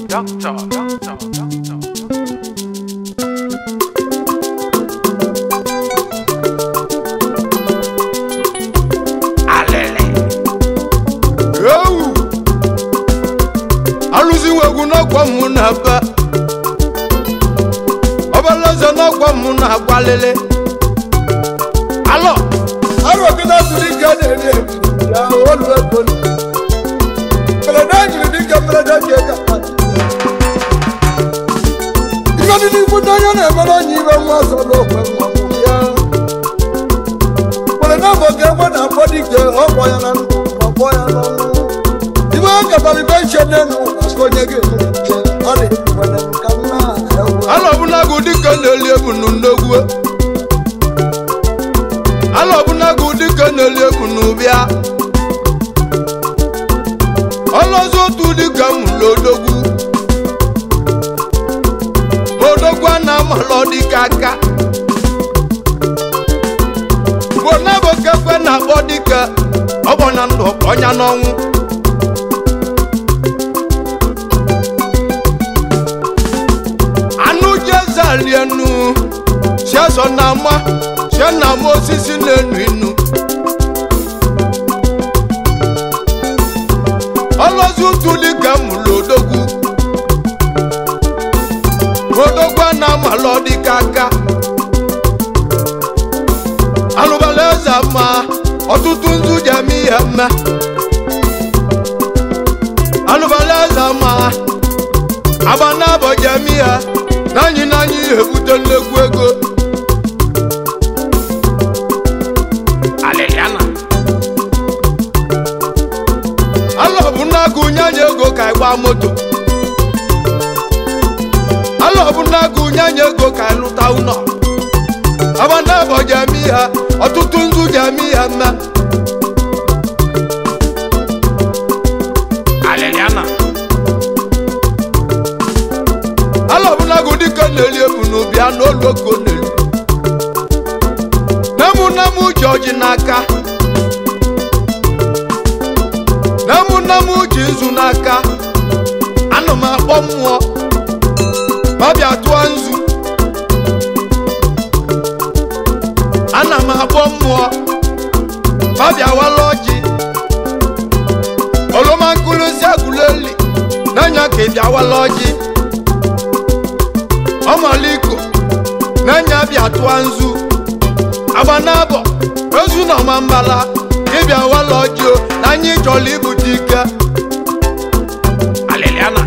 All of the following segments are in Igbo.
Doctor, doctor, doctor. Alele. ewu alụziwegwu n'ọkwa mụ na-aba ọbalaeze n'ọkwa mụ na-agbalịlị alọ arụgide bụrụ ike na-eri eri ya olu ego mberede jiri dịka mberede ji eka ihe dị n'ikwu n'anya na-emere onye ibe nwa ọzọ n'okwe nwa nwụ ya mberede bụ ka egbe na-akpọ dike ọkpọ ya na ndụ ma kpọ ya n'ọnwụ ibe ọ katara ibe nche n'elu aka onye ga-emere ike ọ dị nwere nka nna ewu alọ ọbụnagụ dịka na-eli ebunu nnegwu alọ ọbụnagụ dịka na-eli ebunu bịa ọlọzọ otu dịka mụlụ odogwu ma odogwu a na-amalọ dịka aka bụ nabụ kekwe na-akpọ dịka ọgbọnya ndụ ọnya n'ọnwụ anụ jezalienu siazọ na ama sie na ama osisi na-enu inu ọlọzi ụtụ dịka mụlụ odogwu odogwu a na-amalọ dịka aka alụbala eze ma ọtụtụ nzu ji eme ihe mme alụbala eze ma agba n'abọ ji eme ihe n'anyị n'anyị ebute nnekwu ego Aleliana. alọ bụ n'agụ nyanya ego ka ị gbaa moto alọ bụ n'agụ nyanya ego ka ị lụta ụlọ agba n'abọ ji eme ihe ọtụtụ nzu ji eme ihe mme Aleliana. ala ọbụlagụ dịka na-eli ebu n'ubi a n'olu oko na-elu nemu nemu ji ọjị n'aka nemu nemu ji nzu n'aka ana m akpọ mmụọ ma bịa tụọ nzu ana m akpọ mmụọ ma bịa wala ọjị oroma nkụrụzi agụleli n'anya ka ị bịa wala ọjị ọmaliko n'anya bịa tụọ nzu agba n'abọ ozu na ọma mbala ịbịa wala ọjị na anyị chọrọ ibute ike Aleliana.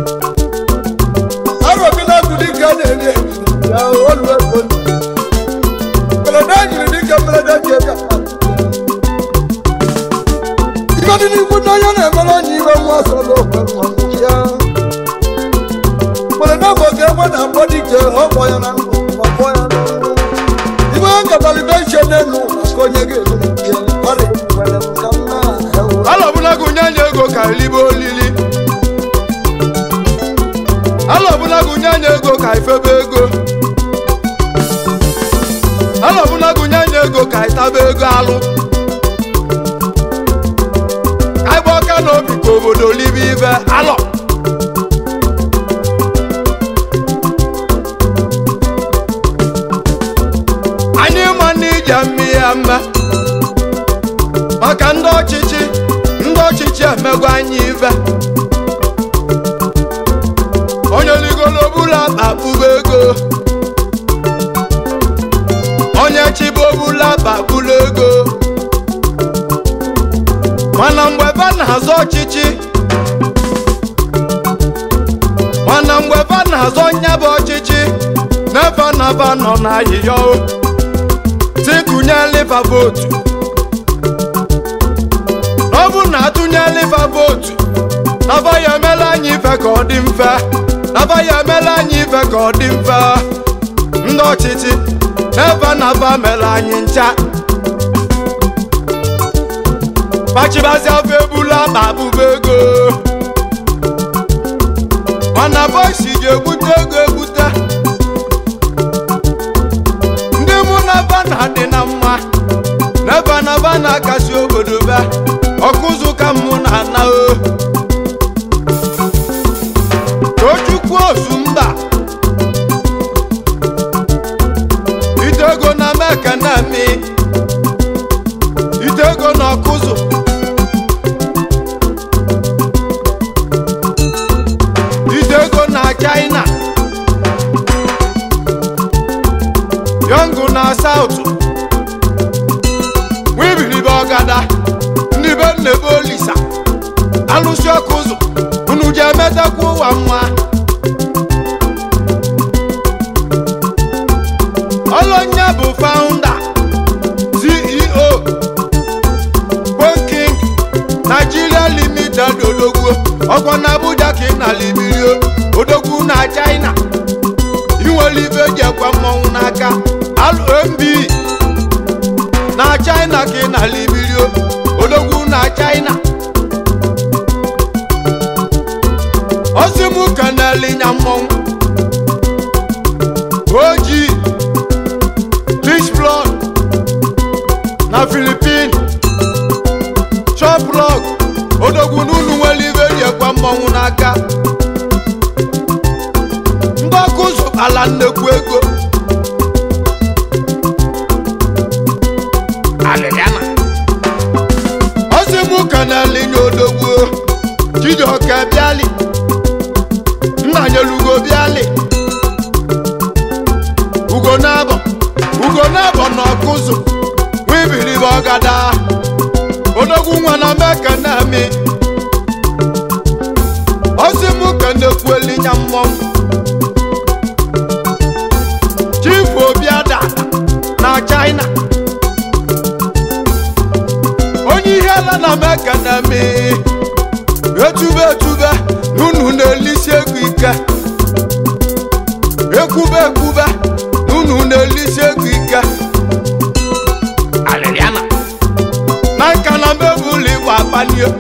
arụgide bụ dike na-eri eri ya olu ego mberede jiri dịka mberede ji eka ihe dị n'ikwu n'anya na-emere onye ibe nwa ọzọ n'okwe nwa nwụ ya mberede bụ ka egbe na-akpọ dike ọkpọ ya na ndụ ma kpọ ya n'ọnwụ ibe ọ katara ibe nche n'elu aka onye ga-emere ike ọ dị nwere nka nna ewu alọbụnagụ nyanya ego ka elibe olili alọbụnagụ nyanya ego ka ifebe ego alọbụnagụ nyanya ego ka itaba ego alụ ka ịgba ọka n'obi ka obodo libe ibe alọ anyị ma na ije mme ya mme maka ndị ọchịchị ndị ọchịchị emego anyị ive onye ligolo bụla akpa kpụba ego onye chibo bụla akpa kpụla ego mana mgbe ebe na-azọ ọchịchị mana mgbe ebe na-azọ nyebe ọchịchị n'ebe naba nọ n'ahịhịa o tikụnye liva votu ọ bụ na atụnye liva votu naba ya emela anyị ife ka ọ dị mfe naba ya emela anyị ife ka ọ dị mfe ndị ọchịchị n'ebe naba mere anyị ncha pachibazi afọ ebula akpa abụba ego mana bọisi ga-egbute ego egbute ndị mụ na ba na-adị na mma n'ebe naba na-akasi obodo be ọkụzụ ka mụ na-ana o akụ osu mba ite ego na meka na mi ite ego na ọkụzụ ite ego na china yọngụ na saụtụ wibiribe ọgada ndị be nnebe olisa alụsị ọkụ ụzọ unu ji emetakwa ụwa nwa ọlọnya bụ faụnda ceo King Nigeria Limited odogwu ọkwa na Abuja ka ị na libirio odogwu na China inwere ibe eji ekwe mmọnwụ n'aka LMB na China ka ị na libirio odogwu na China osimu kanelinya mmọnwụ oji Rich blood na Philippines choplog odogwu n'unu nwere ibe eji ekwe mmọnwụ n'aka ndị ọkụ zụtara nnekwu ego Aliliana. ozimu kanelinya odogwu chijioke bịali nnanyelugo bịali ugo nabọ ugo nabọ na ọkụzụ wibiribe ọgada odogwu nwa na meka na-emi ozimu kenekwuelinya mmọnwụ chief obiada na china onye ihe ala na meka na-emi etube etube n'unu na-elisi ego ike ekwube ekwube n'unu na-elisi ego ike Aliliana. na nka na mebụlụ igbo akpalie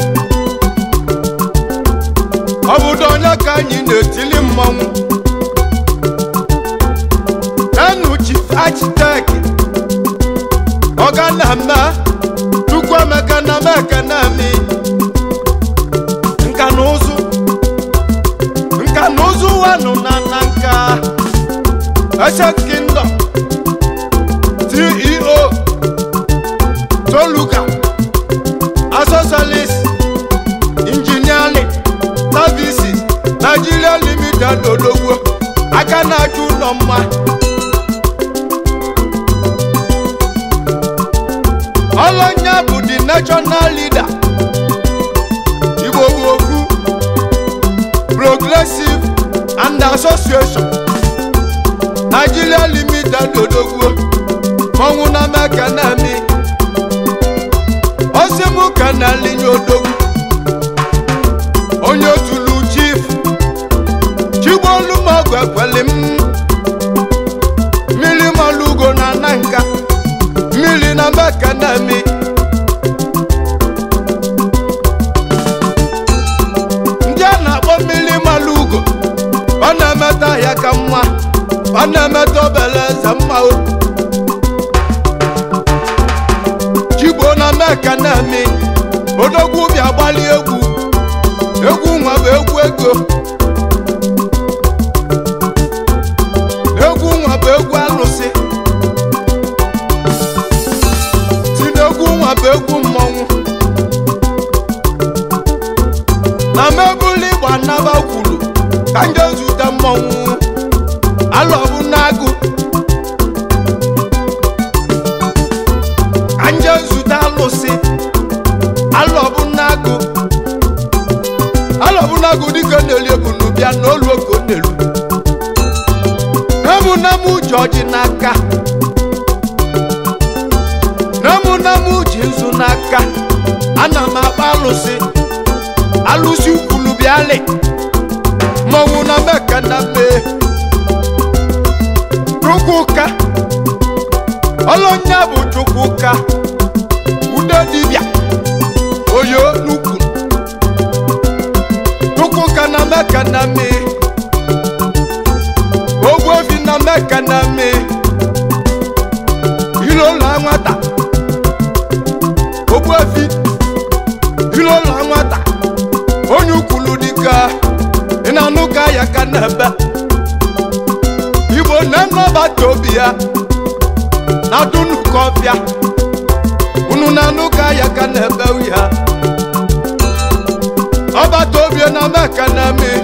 ọ bụdo onye ka anyị na-etili mmọnwụ enu chief architect ọga na-eme chukwuemeka na meka na-eme nka na ụzụ nka na ụzụ wanụ na na nka Ancient Kingdom CEO Toluka Asosalis Engineering Services Nigeria Limited Ologbo aka na-achụ ụlọ mma Olonya bụ the national leader Igbo Okwu Progressive and Association Nigeria Limited Ologbo mọnwụ na meka na-emi osimu ka na-alinye odogwu onye otulu chief chigbolumogu ekweli m mmiri malugo na nanka mmiri na meka na-emi ndị a na-akpọ mmiri malugo ọ na-emeta ya ka mma ọ na-emeta obele eze mma o chigbo na meka na-eme odogwu bịa gbali egwu egwu nwa bụ egwu ego egwu nwa bụ egwu alụsị si n'egwu nwa bụ egwu mmọnwụ na mebụli igba naba kwuru ka nje zute mmọnwụ alọbụ n'agụ ka nje zute alụsị alọbụ n'agụ alọbụ n'agụ dịka na-eli ebunu bịa n'olu oko n'elu nemu nemu ji ọjị n'aka nemu nemu ji nzu n'aka ana m akpa alụsị alụsị ukwulu bịalị mmọnwụ na meka na mee chukwuka ọlọnya bụ chukwuka ude dibịa oyo n'ukwu chukwuka na meka na mee ogbuefi na meka na mee ilola nwata ogbuefi ilola nwata onye ukwulu dịka ị na-anụ ka ya ka na-ebe igbo nne ọbata obi ya na dunuka ọbịa unu na-anụ ka ya ka na-ebe ya ọbata obi na meka na-eme